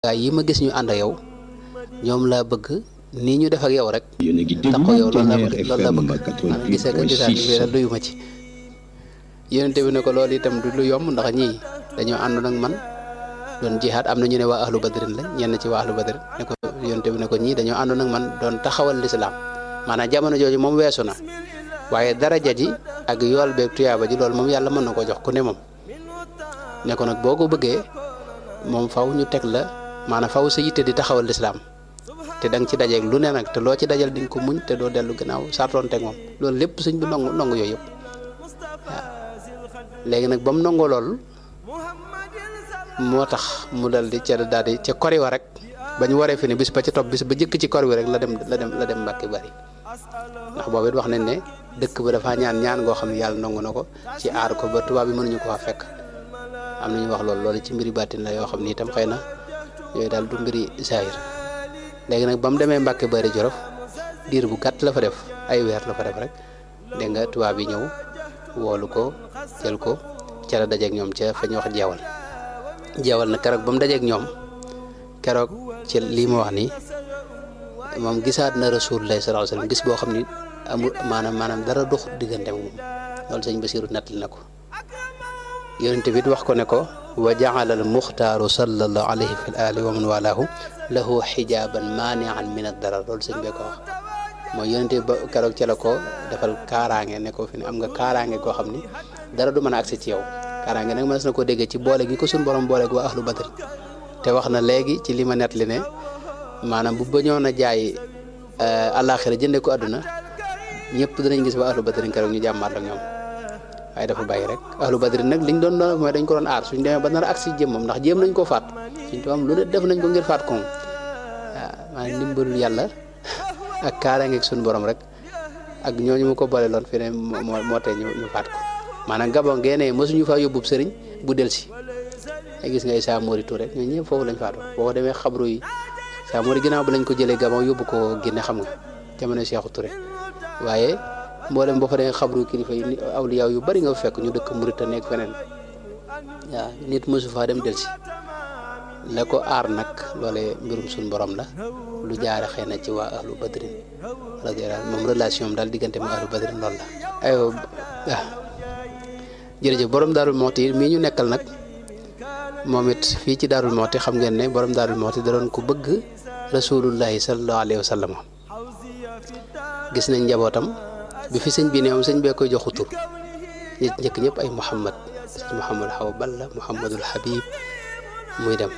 gaa yi ma gis ñu ànd ak yow ñoom laa bëgg nii ñu def ak yow rek yéen a ngi tax ko yow loolu laa bëgg loolu laa FM bëgg maanaam gisee ko gisaat bi la doyuma ci yonente bi ne ko loolu itam du lu yomb ndax ñii dañoo àndoon ak man doon jihaad am na ñu ne waa ahlu badrin la ñenn ci waa ahlu badrin ne ko yonente bi ne ko ñii dañoo àndoon ak man doon taxawal lislaam maanaam jamono jooju moom weesu na waaye daraja ji ak yool beeg tuyaaba ji loolu moom yàlla mën na ko jox ku ne moom ne ko nag boo ko bëggee moom faw ñu teg la maanaam faw sa yitte di taxawal lislaam te da nga ci dajeeg lu ne nag te loo ci dajal di nga ko muñ te doo dellu gannaaw sartoon teg moom loolu lépp sëñ bi nongu nongu yooyu yëpp waaw léegi nag ba mu nongoo loolu moo tax mu dal di ca daal di ca kori wa rek ba ñu waree fi ne bis ba ca topp bis ba jëkk ci kori wi rek la dem la dem la dem mbàkki bari ndax boobu it wax nañ ne dëkk ba dafa ñaan ñaan ngoo xam ne yàlla nangu na ko ci aar ko ba tubaab bi mënuñu ko fa fekk am na ñu wax loolu loolu ci mbiri bàttin la yoo xam ni itam xëy na yooyu daal du mbiri saayir léegi nag ba mu demee Mbàkke Bari Jolof diir bu gàtt la fa def ay weer la fa def rek dégg nga tubaab yi ñëw woolu ko jël ko ca la dajeeg ñoom ca fa ñu wax jeewal jeewal na keroog ba mu dajeeg ñoom keroog ci lii ma wax nii moom gisaat na rasulullah sallallahu alayhi wasallam gis boo xam ni amul maanaam maanaam dara dox diggante moom loolu sëñ Basiiru nettali na ko yonent bi wax ko ne ko wa jaala al muxtaaru sallallahu alayhi fi ali wa man walaahu lahu xijaaban maanian min ad darar loolu sëñ bee ko wax mooy yonent bi ba keroog ci la ko defal kaaraange ne ko fi ne am nga kaaraange koo xam ni dara du mën a agsi ci yow kaaraange nag mënees na ko déggee ci boole gi ko suñ borom boole gi waa ahlu badr te wax na léegi ci li ma nettali ne maanaam bu bañoon a jaay àllaaxira jënde ko àdduna ñëpp dinañ gis waa ahlu badr keroog ñu jàmmaat ak ñoom waaye dafa bàyyi rek ahlu badri nag liñ doon doon mooy dañ ko doon aar suñ demee ba nar a agsi jëmmam ndax jéem nañ koo faat suñ tubaab lu ne def nañ ko ngir faat ko moom waaw maanaam ndimbalul yàlla ak kaaraangeeg suñu borom rek ak ñooñu mu ko boole loon fi ne moo moo tee ñu ñu faat ko maanaam gabon geenee mosuñu faa yóbbub sëriñ bu del si ay gis nga Issa Mori Touré ñooñu ñëpp foofu lañ faatoo boo ko demee xabru yi Issa Mori ginnaaw bi lañ ko jëlee gabon yóbbu ko Guinée xam nga jamono Cheikhou Touré waaye mboolem boo fa demee xabru kilifa yi awliya yu bari nga fekk ñu dëkk Murita nekk feneen waaw nit mosu faa dem delsi la ko aar nag loole mbirum suñ borom la lu jaare xëy na ci waa ahlu badrin radiyallahu moom relation am daal diggante mu ahlu badrin loolu la aywa waaw jërëjëf borom daarul mooti mii ñu nekkal nag moom it fii ci daarul mooti xam ngeen ne borom daarul mooti da doon ko bëgg rasulullahi sallallahu alayhi wa sallam gis nañ njabootam bi fi sëñ bi ne moom sëñ bee koy joxu tur nit njëkk ñëpp ay Muhammad sëñ Muhammad Xawa Balla Muhammadul Habib muy dem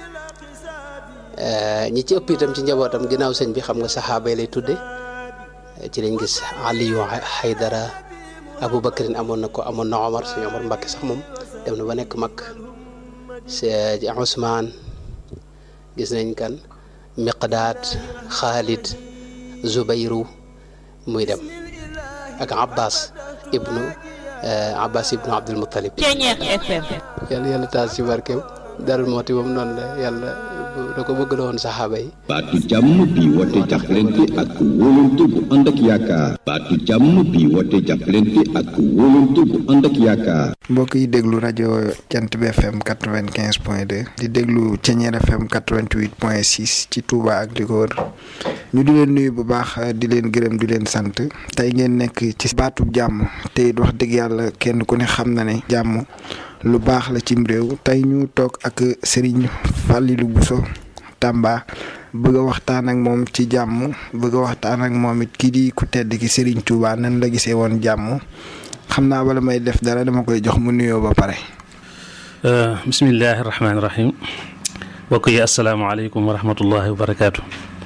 ñi ci ëpp itam ci njabootam ginnaaw sëñ bi xam nga saxaaba yi lay tudde ci lañ gis Aliyu Haydara Aboubacarin amoon na ko amoon na Omar sëñ Omar Mbàkke sax moom dem na ba nekk mag ci Ousmane gis nañ kan Miqdaad Xaalid Zubayru muy dem ak Abbas ibnu Abbas ibnu Abdul Muttalib Ceñeex FM yàlla yàlla taas ci barkeem Darou Mouhty moom noonu la yàlla da ko bëgg la woon saxaaba yi baatu jàmm bi woote jàppalante ak wóolante bu ànd ak yaakaar baatu jàmm bi woote jàppalante ak wóolante bu ànd ak yaakaar mbokk yi déglu rajo Jant bi FM quatre vingt quinze point deux di déglu Ceñeer FM quatre vingt huit point six ci Touba ak li ko wër ñu di leen nuyu bu baax di leen gërëm di leen sant tey ngeen nekk ci baatub jàmm te it wax dëgg yàlla kenn ku ne xam na ne jàmm lu baax la cim réew tey ñu toog ak Serigne Fallilou Bousso Tamba bëgg a waxtaan ak moom ci jàmm bëgg a waxtaan ak moom it kii di ku tedd ki Serigne Touba nan la gisee woon jàmm xam naa bala may def dara dama koy jox mu nuyoo ba pare. bismillahi rahmaani rahim mbokk yi asalaamaaleykum wa rahmatullahi wa barakaatu.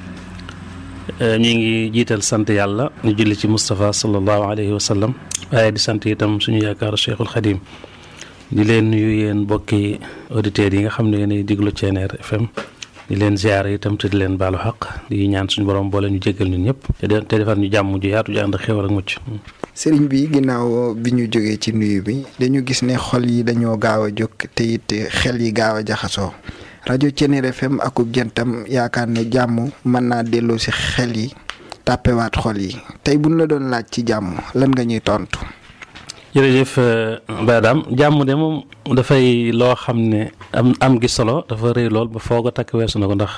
ñu ngi jiital sant yàlla ñu julli ci Moustapha sallallahu alayhi wa sallam waaye di sant itam suñu yaakaar Cheikhul Khadim di leen nuyu yéen mbokki auditeurs yi nga xam ne yéenay diglu Ceneer FM di leen ziare itam te di leen baalu xaq di ñaan suñu borom boole ñu jéggal ñun ñëpp te te defar ñu jàmm ju yaatu ju ànd ak xéwal ak mucc. sëriñ bi ginnaaw bi ñu jógee ci nuyu bi dañu gis ne xol yi dañoo gaaw a jóg te it xel yi gaaw a jaxasoo rajo Ceneer FM akub jantam yaakaar ne jàmm mën naa delloo si xel yi tàppewaat xol yi tey buñ la doon laaj ci jàmm lan nga ñuy tontu. jërëjëf Badam jàmm de moom dafay loo xam ne am am gi solo dafa rëy lool ba foog a takk weesu na ko ndax